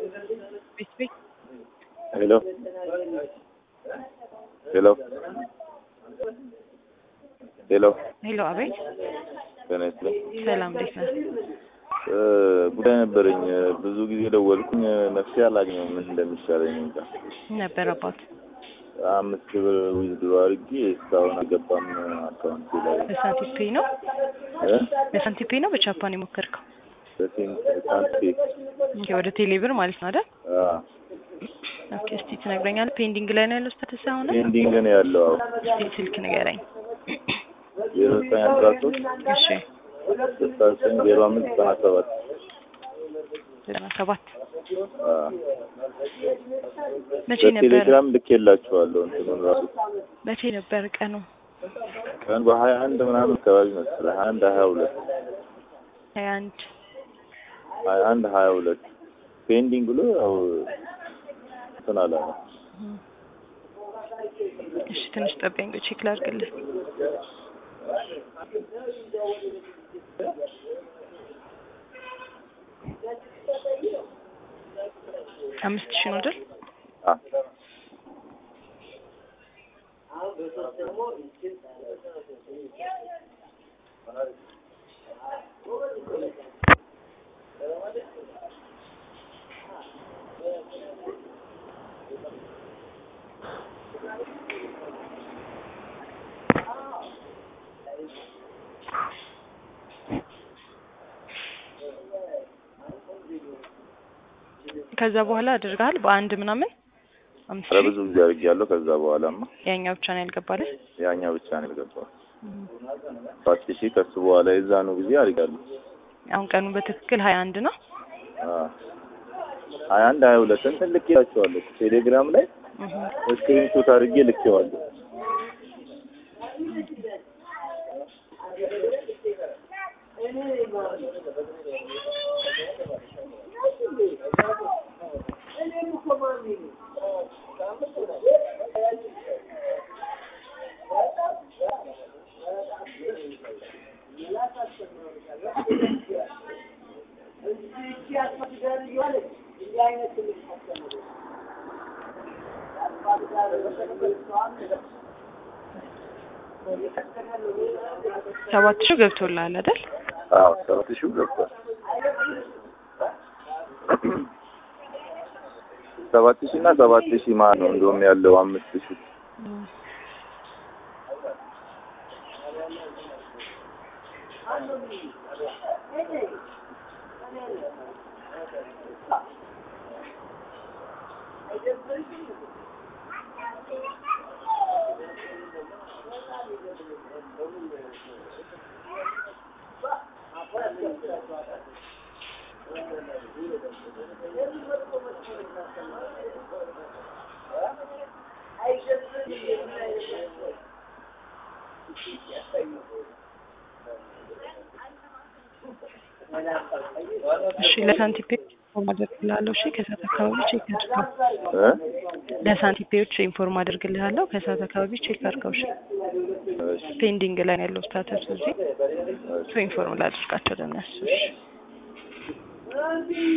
ቤት ቤት ሄሎ ሄሎ ሄሎ ሄሎ፣ አቤት። ጤና ይስጥልኝ። ሰላም፣ እንዴት ነህ? እ ጉዳይ ነበረኝ። ብዙ ጊዜ ደወልኩኝ፣ መፍትሄ አላገኘሁም። ምን እንደሚሻለኝ እንጃ። ነበር አባት አምስት ሺህ ብር ዊዝድሮ አድርጌ እስካሁን አልገባም አካውንቴ ላይ በሳንቲም ፔይ ነው እ በሳንቲም ፔይ ነው በቻፓን የሞከርከው? በሴንት ሳንቲም ኦኬ፣ ወደ ቴሌ ብር ማለት ነው አይደል? አ ኦኬ፣ እስቲ ትነግረኛለህ? ፔንዲንግ ላይ ነው ያለው ስታተስ አሁን? ፔንዲንግ ነው ያለው። አዎ እስቲ ስልክ ንገረኝ። ዜሮ ዘጠኝ አስራ ሶስት እሺ፣ ስልሳ ዘጠኝ ዜሮ አምስት ዘጠና ሰባት ዘጠና ሰባት አ መቼ ነበር በቴሌግራም ልኬላችኋለሁ እንትኑን ራሱ መቼ ነበር ቀኑ? ቀን በሀያ አንድ ምናምን አካባቢ መሰለህ ሀያ አንድ ሀያ ሁለት ሀያ አንድ ሀያ አንድ ሀያ ሁለት ፔንዲንግ ብሎ ያው እንትን አላለ። እሺ፣ ትንሽ ጠብቀኝ፣ ቼክ ላድርግልህ። አምስት ሺህ ነው አይደል? አ ከዛ በኋላ አድርገሃል በአንድ ምናምን አምስት ኧረ ሺህ ብዙ ጊዜ አድርጌያለሁ። ከዛ በኋላማ ያኛው ብቻ ነው ያልገባልህ? ያኛው ብቻ ነው የገባው። ሰባት ሺህ ከሱ በኋላ የዛኑ ጊዜ አድርጋለሁ። አሁን ቀኑ በትክክል ሀያ አንድ ነው። ሀያ አንድ ሀያ ሁለት እንትን ልኬላችኋለሁ ቴሌግራም ላይ እህ ስክሪንሾት አድርጌ ልኬዋለሁ። ሰባት ሺህ ገብቶልሃል አይደል? አዎ ሰባት ሺህ ገብቷል። ሰባት ሺህ እና ሰባት ሺህ ማን ነው እንደውም ያለው አምስት ሺህ እሺ ለሳንቲፔ ኢንፎርም አደርግልሃለሁ። እሺ ከሰዓት አካባቢ ቼክ አድርገው። እ ለሳንቲፔዎች ኢንፎርም አደርግልሃለሁ። ከሰዓት አካባቢ ቼክ አድርገው። እሺ እሺ ፔንዲንግ ላይ ነው ያለው ስታተስ እዚህ ኢንፎርም ላድርጋቸው ለእነሱ። እሺ